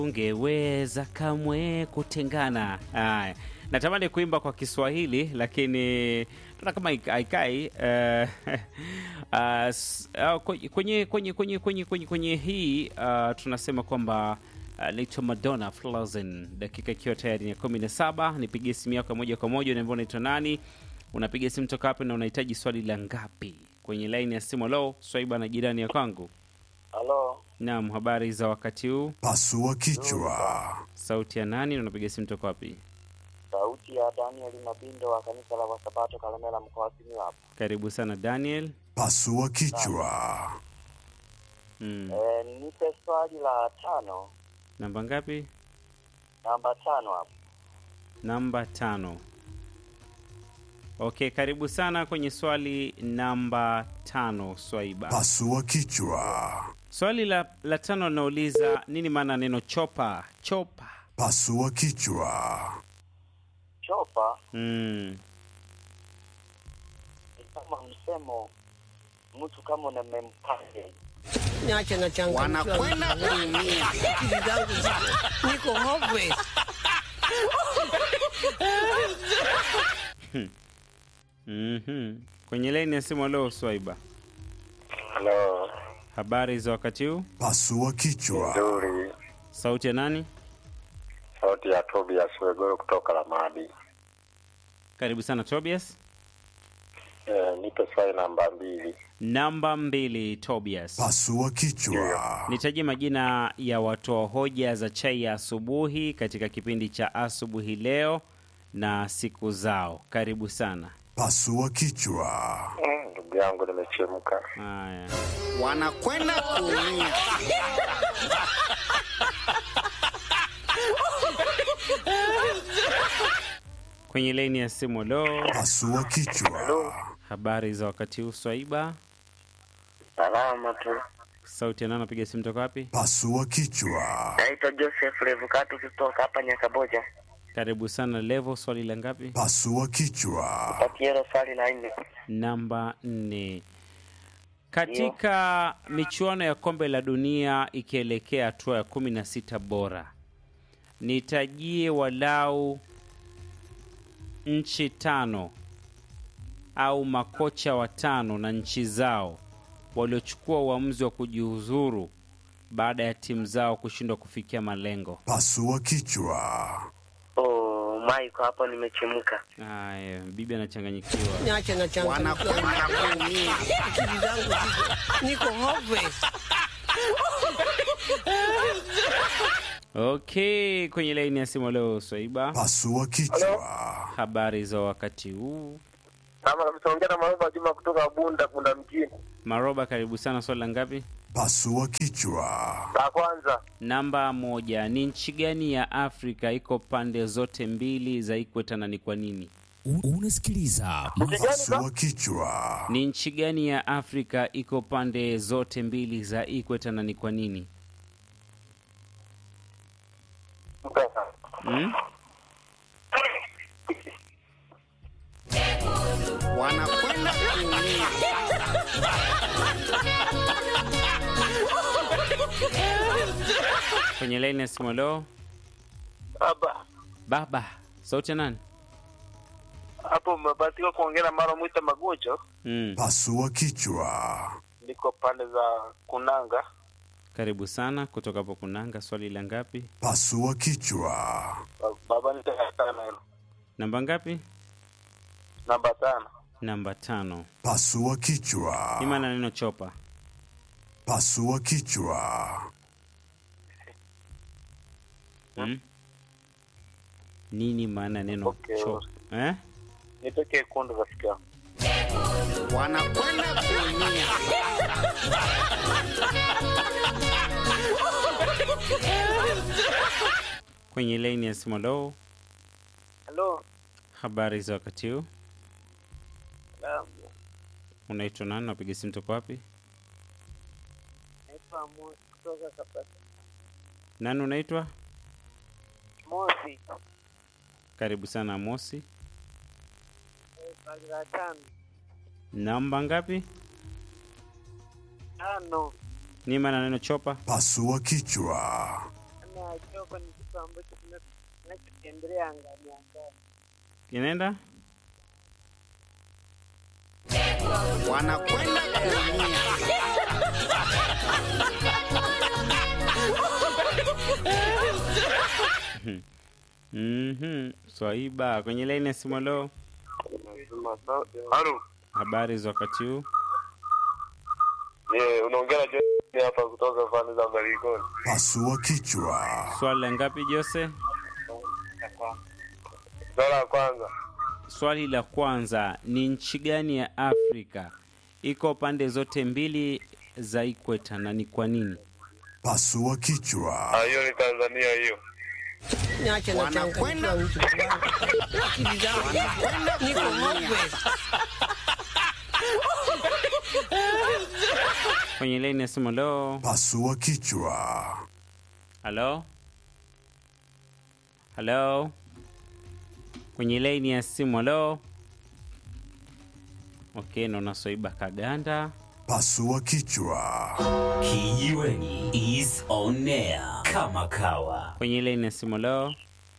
ungeweza kamwe kutengana. Haya, natamani kuimba kwa Kiswahili lakini naona kama haik- haikai. eh, ah, s- ah, kwenye kwenye kwenye kwenye kwenye kwenye kwenye hii ah, tunasema kwamba ah, naitwa Madonna Frozen, dakika ikiwa tayari ni ya kumi na saba. Nipigie simu yako ya moja kwa moja, unaambia unaitwa nani, unapiga simu toka wapi na unahitaji swali la ngapi? Kwenye laini ya simu. Lo, Swaiba na jirani ya kwangu. Halo, Naam, habari za wakati huu? Pasua kichwa. Sauti ya nani na unapiga simu toka wapi? sauti ya Daniel Mabindo wa kanisa la Wasabato Kalemela mkoa wa Simiyu hapa. Karibu sana Daniel. Pasua kichwa. Mm. E, nipe swali la tano, Namba ngapi? namba tano hapa. Namba tano. Okay, karibu sana kwenye swali namba tano, Swaiba. Pasua kichwa. Swali la, la tano linauliza nini maana neno chopa? Chopa. Pasua kichwa. Chopa Mm. ni kama msemo, mtu kama unamempande Niache na changamoto. Wanakwenda kuumia. Akili zangu ziko- niko hopeless. Mhm. Kwenye laini ya simu leo Swaiba. halo, Habari za wakati huu? Pasua kichwa. nzuri. Sauti ya nani? Sauti ya Tobias Wegoro kutoka Lamadi. Karibu sana Tobias. E, nipe swali namba mbili. Namba mbili Tobias. Pasua kichwa. Nitajie majina ya watoa hoja za chai ya asubuhi katika kipindi cha asubuhi leo na siku zao. Karibu sana. Pasua kichwa. Mm, Ndugu yangu nimechemka. Haya, Wanakwenda kuumia. kwenye laini ya simu lo, Pasua kichwa. habari za wakati huu Swaiba? Salama tu. Sauti ya nani anapiga simu toka wapi? Pasua kichwa. Naitwa Joseph Revukatu kutoka hapa Nyakaboja. Karibu sana Levo, swali la ngapi? Pasua kichwa. Patielo swali la nne. Namba nne. Katika michuano ya kombe la dunia ikielekea hatua ya kumi na sita bora, nitajie walau nchi tano au makocha watano na nchi zao waliochukua uamuzi wa kujiuzuru baada ya timu zao kushindwa kufikia malengo. Pasua kichwa. Oh, Maiko hapo nimechemka. Haya, bibi anachanganyikiwa. Niache na changamoto. Wanakwenda kuumia. Akili zangu ziko- niko hopeless. Okay, kwenye laini ya simu leo Swaiba, Pasua kichwa. habari za wakati huu. Kama kabisa na Maroba Juma kutoka Bunda Bunda mjini. Maroba, karibu sana. Swali la ngapi? Pasua kichwa. La kwanza, Namba moja. Ni nchi gani ya Afrika iko pande zote mbili za ikweta na ni kwa nini? U- Unasikiliza Pasua kichwa. Ni nchi gani ya Afrika iko pande zote mbili za ikweta na ni kwa nini? Hmm? Wanakwenda kuumia. Kwenye laini ya simu leo, baba baba, sauti ya nani? hapo umebahatika kuongea na Mara Mwita Magojo. Hmm. Pasua kichwa. Niko pande za Kunanga. Karibu sana kutoka hapo Kunanga. Swali la ngapi? Pasua kichwa. Ba- Baba nitakatana hilo. Namba ngapi? Namba tano. Namba tano. Pasua kichwa. Ni maana neno chopa. Pasua kichwa. Hmm? Nini maana neno Okay. chopa? Eh? Nipe kekundu rafiki yangu. Wanakwenda kuumia. Kwenye laini ya simu leo, Halo. habari za wakati huu? Naam. Unaitwa nani? Napiga simu toka wapi? Naitwa Mosi kutoka Kabasa. Nani unaitwa? Mosi. Karibu sana Mosi. Swali la tano. Namba ngapi? Tano. Ni maana neno chopa? Pasua kichwa. na choko ni kitu ambacho tuna- tunachokiendelea angani angani. Kinaenda wanakwenda kuumia. Mhm. Swaiba kwenye laini ya simu. Leo Halo. habari za wakati huu? Eh, unaongea na John hapa kutoka pande za Malikoni. Pasua kichwa. Swali la ngapi Jose? Swala la kwanza. Swali la kwanza ni nchi gani ya Afrika iko pande zote mbili za ikweta na ni kwa nini? Pasua kichwa. Ah, hiyo ni Tanzania hiyo. Niache na Wanakwenda- changanyikiwa mtu wangu. Akili zangu Wanakwenda niko kuumia. hopeless. Kwenye laini ya simu. Leo Pasua kichwa. halo halo, kwenye laini ya simu. Halo, okay, naona Swaiba kaganda. Pasua kichwa. Kijiweni is on air kama kawa. Kwenye laini ya simu. Halo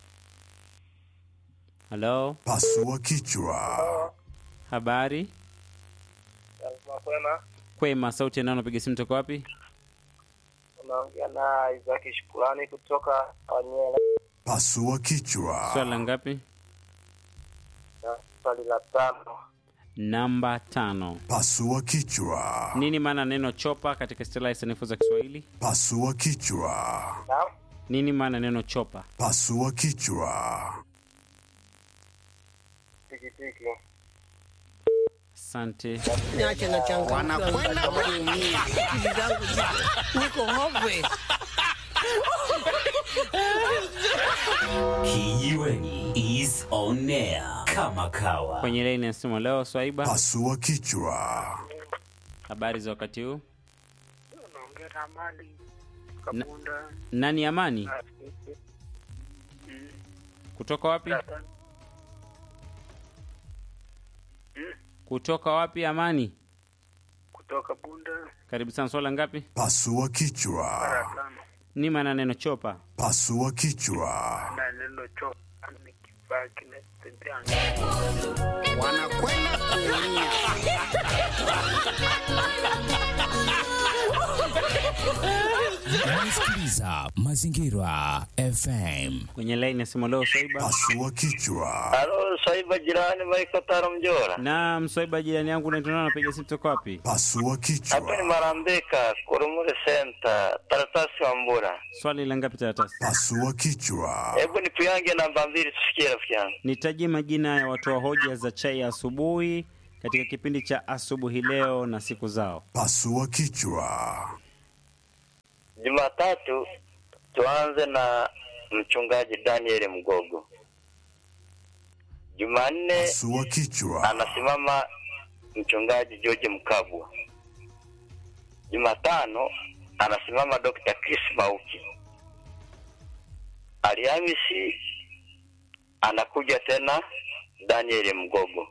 halo, Pasua kichwa. habari Kwema, kwema. Sauti ya nani? Unapiga simu toka wapi? unaongea na Isaki Shukrani kutoka Wanyela. Pasua kichwa. Swali la ngapi? Na Swali la tano, Namba tano. Pasua kichwa. Nini maana neno chopa katika istilahi sanifu za Kiswahili? Pasua kichwa. naam, Nini maana neno chopa? Pasua kichwa. tikitiki. Asante. Niache na changanyikiwa Wanakwenda mtu wangu. kuumia. Akili zangu ziko niko hopeless. Kijiweni is on air kama kawa. Kwenye laini ya simu leo, Swaiba, Pasua kichwa. habari za wakati huu? Unaongea na Amani Na- Kabunda. Nani Amani? Kutoka wapi? Kutoka wapi Amani? kutoka Bunda Karibu sana. Swala ngapi? Pasua kichwa. tano Ni maana neno chopa? Pasua kichwa. na neno cho ni kifaa kinatembea wanakwenda kuumia. Unasikiliza Mazingira FM. Kwenye laini ya simu leo, Swaiba. Pasua kichwa. Halo, Saiba jirani Maiko Taro Mjora. Naam, Swaiba jirani yangu, naitwa nani? Napiga simu toka wapi? Pasua Hapa ni kichwa. Marambeka, Kurumule Center, Taratasi wa Mbura. Swali la ngapi taratasi? Pasua kichwa. Hebu nipuyange namba mbili tusikie rafiki yangu. Nitajie majina ya watoa hoja za chai ya asubuhi katika kipindi cha asubuhi leo na siku zao. Pasua kichwa. Jumatatu tuanze na mchungaji Daniel Mgogo. Jumanne Pasua kichwa. anasimama mchungaji George Mkabwa. Jumatano anasimama Dr. Chris Mauki. Alhamisi anakuja tena Daniel Mgogo.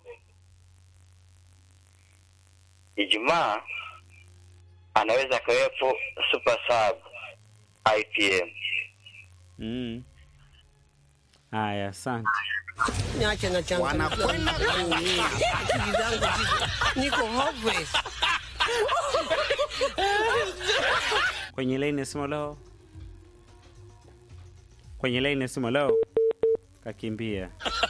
Ijumaa anaweza akawepo Super Sub IPM. Mm. Haya, asante. Niache na changanyikiwa Wanakwenda kuumia. akili zangu ziko niko hopeless. Kwenye laini ya simu leo, kwenye laini ya simu leo, kakimbia.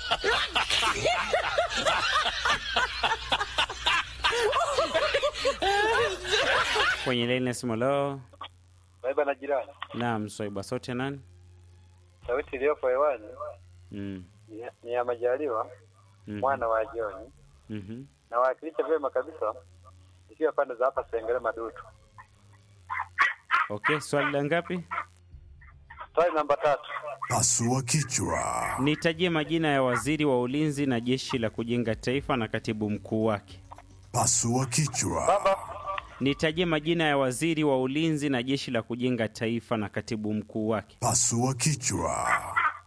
Kwenye laini ya simu leo, Saiba na jirani. naam, Swaiba, sauti ya nani? Sauti iliyopo hewani Mm. ni- ni ya Majaliwa mhm, mwana wa Joni. mhm. Nawakilisha vyema kabisa ikiwa pande za hapa Sengere Madutu. Okay, swali la ngapi? Swali namba tatu. Pasua kichwa. Nitajie majina ya waziri wa ulinzi na jeshi la kujenga taifa na katibu mkuu wake. Pasua kichwa. Baba Nitajie majina ya waziri wa ulinzi na jeshi la kujenga taifa na katibu mkuu wake. Pasua kichwa.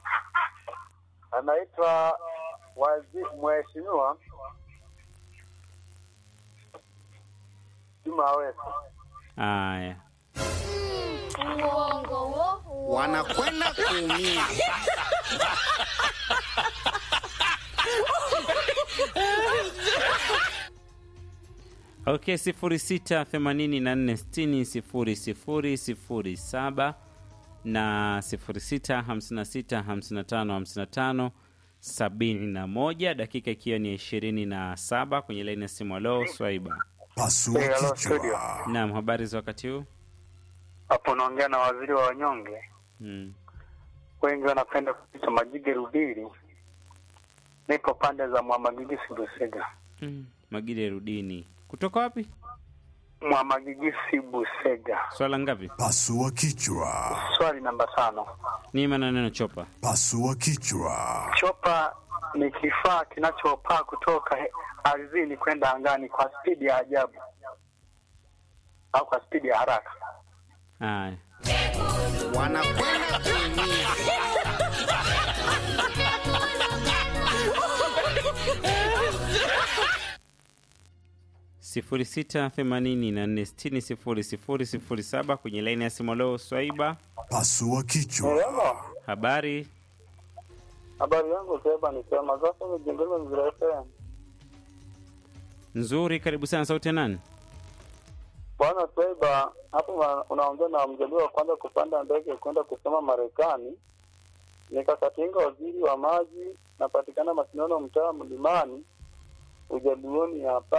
anaitwa wazi mheshimiwa Juma Aweso. Haya, Uongo wo. Wanakwenda kuumia. Okay, sifuri sita themanini na nne sitini sifuri sifuri sifuri saba na sifuri sita hamsini na sita hamsini na tano hamsini na tano sabini na moja dakika ikiwa ni ishirini na saba kwenye laini ya simu. Alo, Swaiba. Pasua Eh, hello, studio. kichwa. Naam, habari za wakati huu? Hapo naongea na waziri wa wanyonge. Mm. Wengi wanapenda kuita Majige Rubiri. Nipo pande za Mwamagigisi Busega. Mm. Magide Rudini kutoka wapi? Mwamagigisi Busega. Swala ngapi? Pasua kichwa. Swali namba tano. Ni maana neno chopa. Pasua kichwa. Chopa ni kifaa kinachopaa kutoka he- ardhini kwenda angani kwa spidi ya ajabu au kwa spidi ya haraka. Haya. Wanakwenda kuumia. sifuri sita themanini na nne sitini sifuri sifuri sifuri saba kwenye laini ya simu. Leo Swaiba, Pasua kichwa. Hello. habari? Habari yangu Seba ni sema sasa nimejengeza Mzira FM. Nzuri, karibu sana. Sauti ya nani? Bwana Seba, hapo una- unaongea na mjaliwa wa kwanza kupanda ndege kwenda kusoma Marekani. Nikakatinga waziri wa maji, napatikana Masinono, mtaa Mlimani, ujaluoni hapa.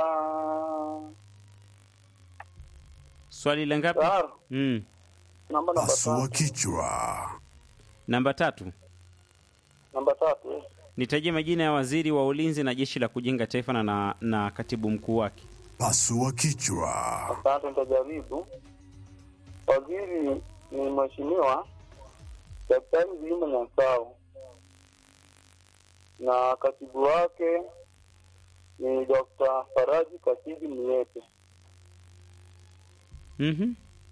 Swali la ngapi? Sawa, Mm. namba namba Pasua tatu. kichwa. Namba tatu, Namba tatu. eh. nitajie majina ya waziri wa ulinzi na jeshi la kujenga taifa na, na, na katibu mkuu wake. Pasua kichwa. Asante, nitajaribu. Waziri ni mheshimiwa Daktari Vilima Nyansao na katibu wake ni Dr. Faraji Kasidi Miete. Mhm.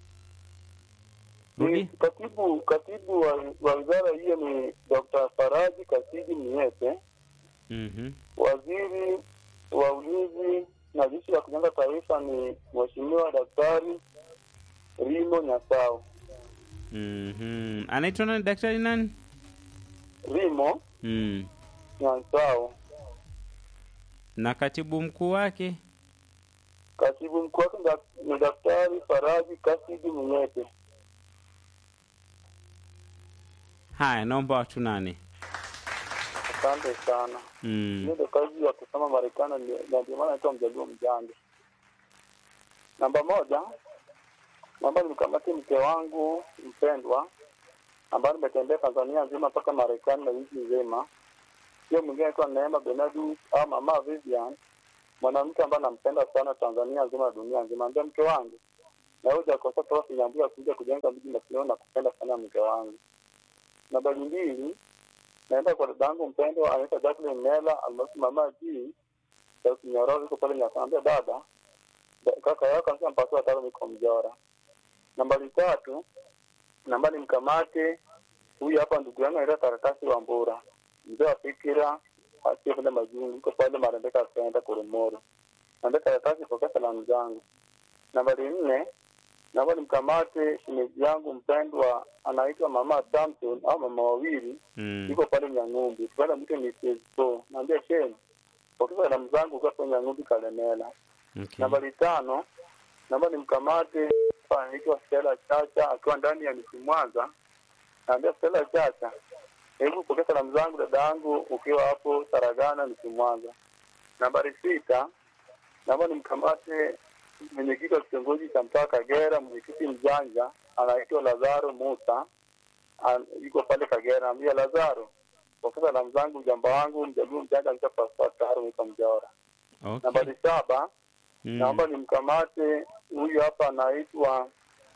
Ni Rudi. Katibu katibu wa, wa wizara hiyo ni Dr. Faraji Kasidi Miete. Mhm. Waziri wa ulinzi na jeshi la kujenga taifa ni mheshimiwa Daktari Rimo Nyasao. Mhm. Anaitwa nani? Daktari nani? Rimo Mm. Nyansao. Na katibu mkuu wake? Katibu mkuu wake dak- ni Daktari Faraji Kasidi Mnyete. Haya, naomba watu nane. Asante sana. Mm. Hiyo ndio kazi ya kusoma Marekani, ndio- na ndio maana naitwa mjaluo mjanja. Namba moja, naomba nimkamate mke wangu mpendwa ambaye nimetembea Tanzania nzima mpaka Marekani na nchi nzima. Hiyo mwingine anaitwa Neema Benadu au Mama Vivian, mwanamke ambaye nampenda sana Tanzania nzima na dunia nzima. Ambia mke wangu na wewe hujakosa toka Kinyambia kuja kujenga mji Masinoni na kupenda sana mke wangu. Nambari mbili, naenda kwa dada yangu mpendwa anaitwa Jacqueline Mela almaarufu Mama G Sauti Nyororo, yuko pale Nyakambia. Dada da- kaka yako anasema mpaka watano niko Mjora. Nambari tatu, namba ni mkamate huyu hapa ndugu yangu anaitwa Karatasi wa Mbura, mzee wa fikira asiye pale majungu, yuko pale Marembeka akaenda Koromoro. Naambia Karatasi, pokea salamu zangu. Nambari nne, naomba nimkamate shemeji yangu mpendwa anaitwa Mama Samson au mama wawili Mm. yuko pale Nyang'umbi, tukaenda mwite Mrs. So. Naambia Shem, pokea salamu zangu kwa pale Nyang'umbi Kalemela. Okay. Nambari tano, naomba nimkamate hapa anaitwa Stella Chacha akiwa ndani ya Misi Mwanza. Naambia Stella Chacha, hebu pokea salamu zangu dada yangu ukiwa hapo Saragana Misi Mwanza. Nambari sita, naomba nimkamate mwenyekiti wa kitongoji cha mtaa Kagera, mwenyekiti mjanja anaitwa Lazaro Musa, An- yuko pale Kagera. Naambia Lazaro, pokea salamu zangu mjamba wangu mjaluo mjanja anaitwa Pastor Taro Mika Mjora. Okay. Nambari saba, Mm. naomba nimkamate huyu hapa anaitwa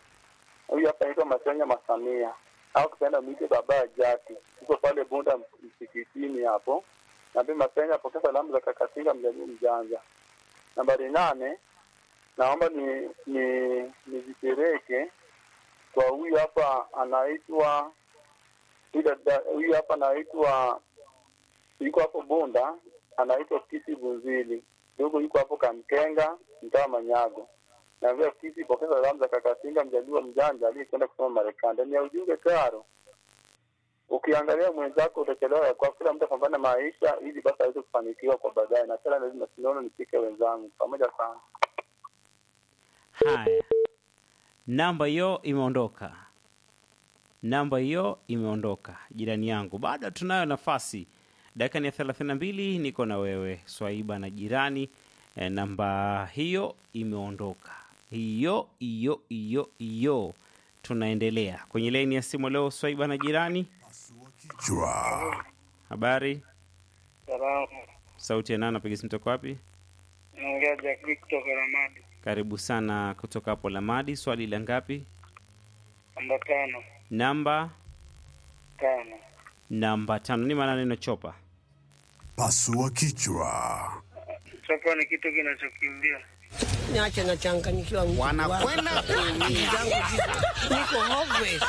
huyu hapa anaitwa Masenya Masamia au kipenda mwite baba ya Jaki, yuko pale Bunda msikitini hapo. Naambia Masenya, pokea salamu za kakatinga mjaluo mjanja. Nambari nane, naomba ni ni nizipeleke kwa huyu hapa anaitwa huyu dada- huyu hapa anaitwa yuko hapo Bunda, anaitwa Kisi Bunzili, yuko yuko hapo Kamkenga, mtaa Manyago. naambia ofisi pokea salamu za kakasinga mjaliwa mjanja aliyekwenda kusoma Marekani. Ndani ya ujumbe karo, ukiangalia mwenzako utachelewa. Kwa kila mtu apambana maisha ili basi aweze kufanikiwa kwa baadaye, na tena lazima sinaona nipike wenzangu pamoja sana. Haya, namba hiyo imeondoka, namba hiyo imeondoka, jirani yangu. Bado tunayo nafasi, dakika ni ya thelathini na mbili. Niko na wewe Swaiba na jirani e, namba hiyo imeondoka, hiyo hiyo hiyo hiyo. Tunaendelea kwenye laini ya simu leo, Swaiba na jirani. Kichwa. Habari, Salamu. sauti ya nani? Napiga simu toka wapi? Naongea Jakri kutoka Ramadi. Karibu sana kutoka hapo Lamadi. Swali la ngapi? Namba tano. Namba Tano. namba tano. Ni maana neno chopa Pasua kichwa. Chopa ni kitu kinachokimbia. Niache nachanganyikiwa mjukuu wangu. wanakwenda Akili kuumia. zangu ziko niko hopeless.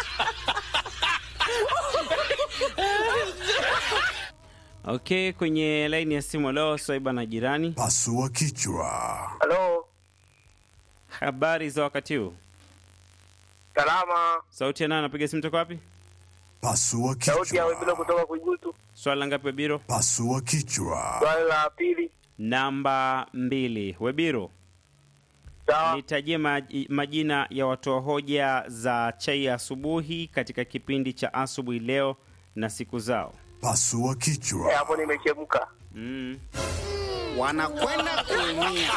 Okay, kwenye laini ya simu leo Swaiba na jirani. Pasua kichwa. Halo, Habari za wakati huu? salama. Sauti ya nani? Napiga simu toka wapi? Pasua Sauti ya Webilo kichwa. kutoka Kuigutu. Swali la ngapi Webiro? Pasua kichwa. Swali la pili, Namba mbili. Webiro, sawa. nitajie maji- majina ya watoa hoja za chai ya asubuhi katika kipindi cha asubuhi leo na siku zao. Pasua Eh, kichwa. Hapo nimechemka. Mm. wanakwenda kuumia.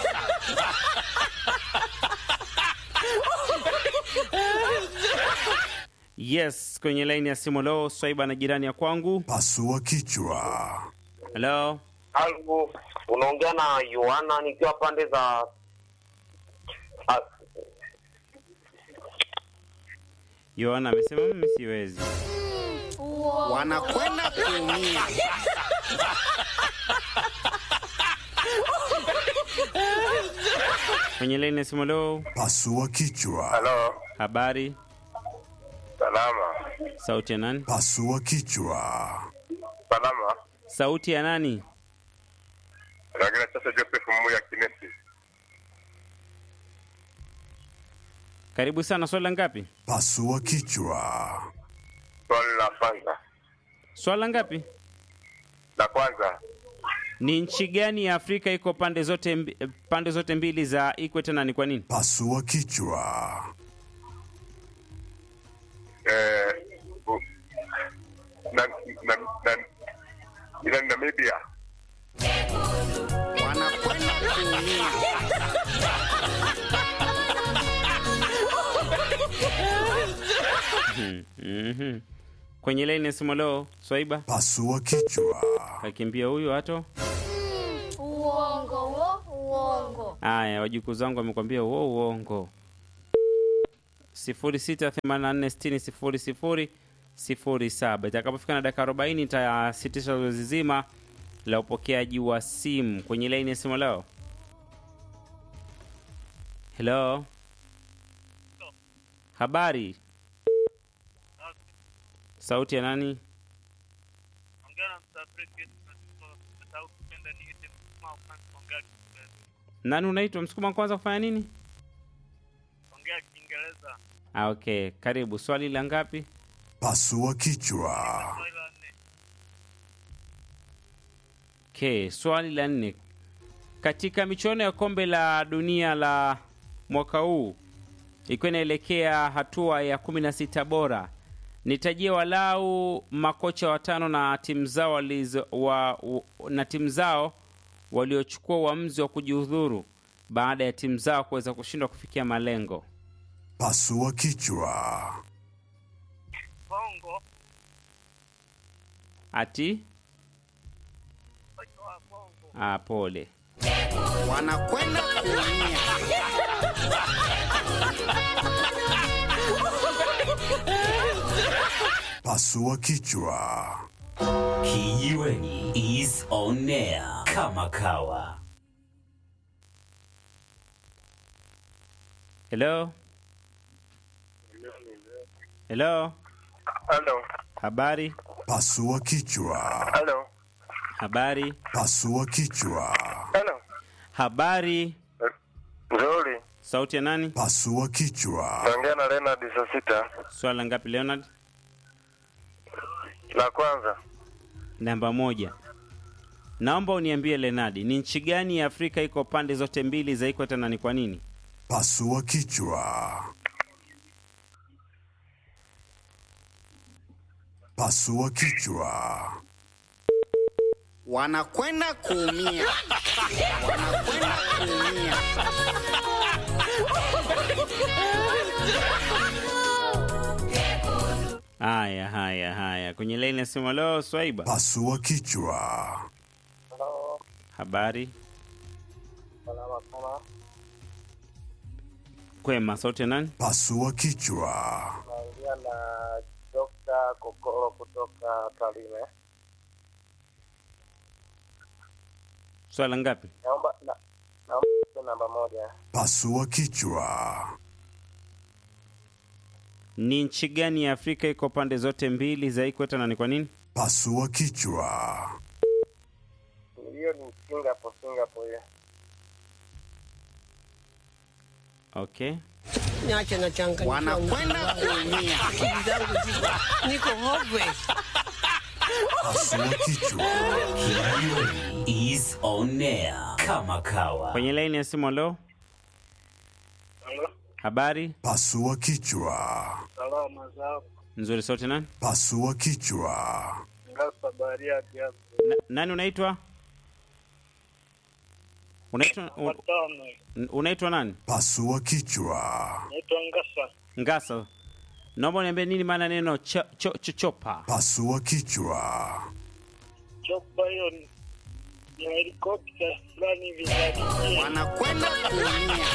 Yes, kwenye laini ya simu leo Swaiba na jirani ya kwangu. Pasua kichwa. Hello. Halo, unaongea na Yohana nikiwa pande za Ah, Yohana amesema mimi siwezi. wanakwenda kuumia. Kwenye laini ya simu leo Pasua kichwa. Halo, habari, salama. sauti ya nani? Pasua kichwa. Salama. Sauti ya nani? Lakini sasa Joseph Muya Kinesi. Karibu sana. Swali la ngapi? Pasua kichwa. Swali la kwanza. Swali la ngapi? La kwanza. Ni nchi gani ya Afrika iko pande zote mbi, pande zote mbili za ikweta na ni kwa nini? Pasua kichwa. Eh, u- na, na, na, ila ni Namibia. wanakwenda kuumia. Mhm. Kwenye laini ya simu leo Swaiba Pasua kichwa. kakimbia huyu hato. Uongo wo, uongo. Aya, wajukuu zangu wamekwambia uo uongo. sifuri sita themanini na nne sitini sifuri sifuri sifuri saba. Itakapofika na dakika arobaini nitasitisha zoezi zima la upokeaji wa simu kwenye laini ya simu leo. Hello, habari. Sauti ya nani? Ongea na Msafrika au kupenda niite msukuma ukanzi ongea Kiingereza. Nani unaitwa? Msukuma kwanza kufanya nini? Ongea Kiingereza. Ah, okay, karibu. Swali la ngapi? Pasua kichwa. Swali la nne. Okay, swali la nne. Katika michuano ya kombe la dunia la mwaka huu ikiwa inaelekea hatua ya kumi na sita bora, nitajie walau makocha watano na timu zao walizo, wa, u- na timu zao waliochukua uamuzi wa kujihudhuru baada ya timu zao kuweza kushindwa kufikia malengo. Pasua kichwa. Bongo. Ati Kocha wa Bongo. ah, pole. wanakwenda kuumia. Pasua kichwa. Kijiweni is on air kama kawa. Hello? Hello? Halo. Habari? Pasua kichwa. Halo. Habari? Pasua kichwa. Halo. Habari? Nzuri. Sauti ya nani? Pasua kichwa. Naongea na Leonard saa sita. Swala ngapi Leonard? La kwanza, Namba moja. Naomba uniambie Leonard, ni nchi gani ya Afrika iko pande zote mbili za ikweta na ni kwa nini? Pasua kichwa. Pasua kichwa. wanakwenda kuumia, wanakwenda kuumia. Haya, haya, haya. Kwenye laini ya simu leo Swaiba. Pasua kichwa. Halo, Habari salama sana. kwema, sauti ya nani? Pasua kichwa. Naongea na Dr. Kokoro kutoka Tarime. Swala ngapi? Naomba na, naomba namba moja. Pasua kichwa. Ni nchi gani ya Afrika iko pande zote mbili za ikweta na ni kwa nini? Pasua kichwa. Hiyo ni Singapore, Singapore hiyo. Okay. Niache na changa Wanakwenda kuumia. Akili zangu ziko niko hopeless. Pasua kichwa. is on air kama kawa. Kwenye laini ya simu leo. Halo, Habari Pasua kichwa. salama za nzuri, sauti nani? Pasua kichwa. Ngasa Bariadi hapo. Na, nani unaitwa? Unaitwa un- Watano. unaitwa nani? Pasua kichwa. Naitwa Ngasa. Ngasa. Naomba uniambie nini maana neno cho, cho, cho, chopa. Pasua kichwa. Chopa hiyo ni ni helikopta fulani hivi za kijeshi. Wanakwenda kuumia.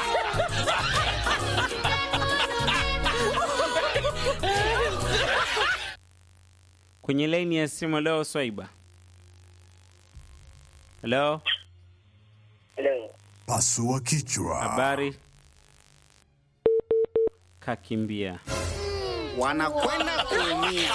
Kwenye laini ya simu leo Swaiba. Hello, Hello. Pasua kichwa. habari? Kakimbia. Wanakwenda kuumia.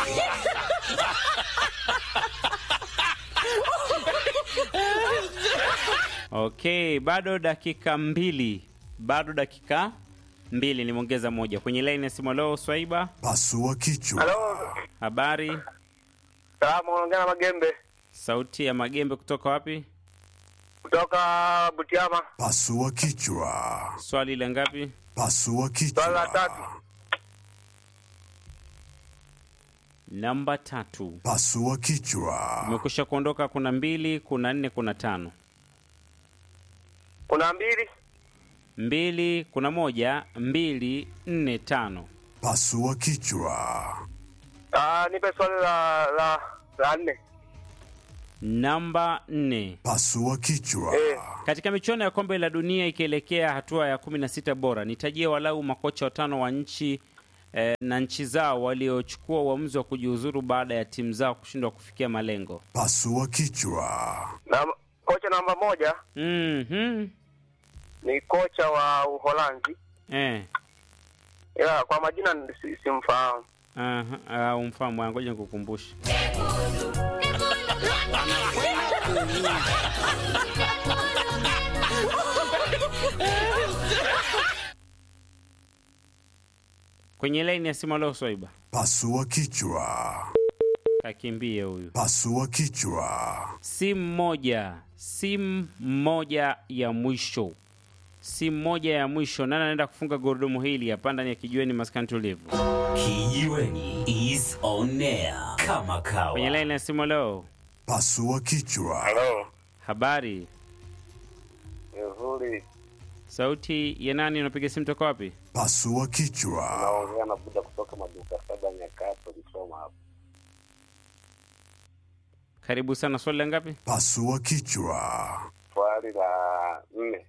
Okay, bado dakika mbili, bado dakika mbili, nimeongeza moja kwenye laini ya simu leo Swaiba. Pasua kichwa. halo, Habari, salamu, unaongea na Magembe sauti ya Magembe kutoka wapi? kutoka Butiama. Pasua kichwa. Swali la ngapi? Pasua Swali la tatu. kichwa. Namba tatu. Pasua kichwa. Umekwisha kuondoka, kuna mbili, kuna nne, kuna tano. Kuna mbili, Mbili, kuna moja, mbili, nne, tano. Pasua kichwa. ah, nipe swali la la la nne. Namba nne. Pasua kichwa. Eh. Katika michuano ya kombe la dunia ikielekea hatua ya kumi na sita bora, nitajie walau makocha watano wa nchi eh, na nchi zao waliochukua uamuzi wa kujiuzuru baada ya timu zao kushindwa kufikia malengo. Pasua kichwa. Na kocha namba moja Mhm. ni kocha wa Uholanzi, Eh. ila kwa majina si- simfahamu. Aha, ah, umfahamu, ah, ngoja nikukumbushe. Wanakwenda kuumia. Kwenye laini ya simu leo Swaiba. Pasua kichwa. Kakimbie huyu. Pasua kichwa. Simu moja, simu moja ya mwisho, simu moja ya mwisho. Nani anaenda kufunga gurudumu hili hapa ndani ya kijiweni maskani tulivu? Kijiweni is on air kama Kwenye kawa. laini ya simu leo, Pasua kichwa. Halo, habari, nzuri. sauti ya nani? Unapiga simu toka wapi? Pasua kichwa. Naongea na Buda kutoka maduka saba Nyakato, Msoma hapa. Karibu sana. Swali la ngapi? Pasua kichwa. Swali la nne,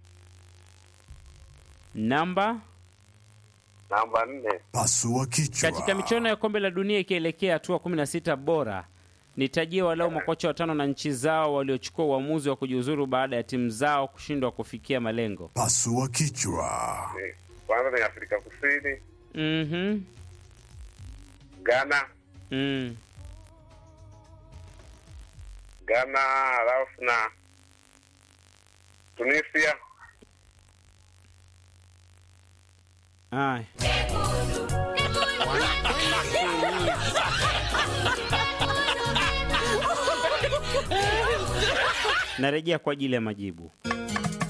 Namba namba nne. Pasua kichwa. katika michuano ya kombe la dunia ikielekea hatua 16 bora, nitajie walau makocha watano na nchi zao waliochukua uamuzi wa kujiuzuru baada ya timu zao kushindwa kufikia malengo. Pasua kichwa. Ni- Kwanza ni Afrika Kusini, Mhm. Ghana, Mm. Ghana halafu na Tunisia Haya. wanakwenda kuumia. Narejea kwa ajili ya majibu.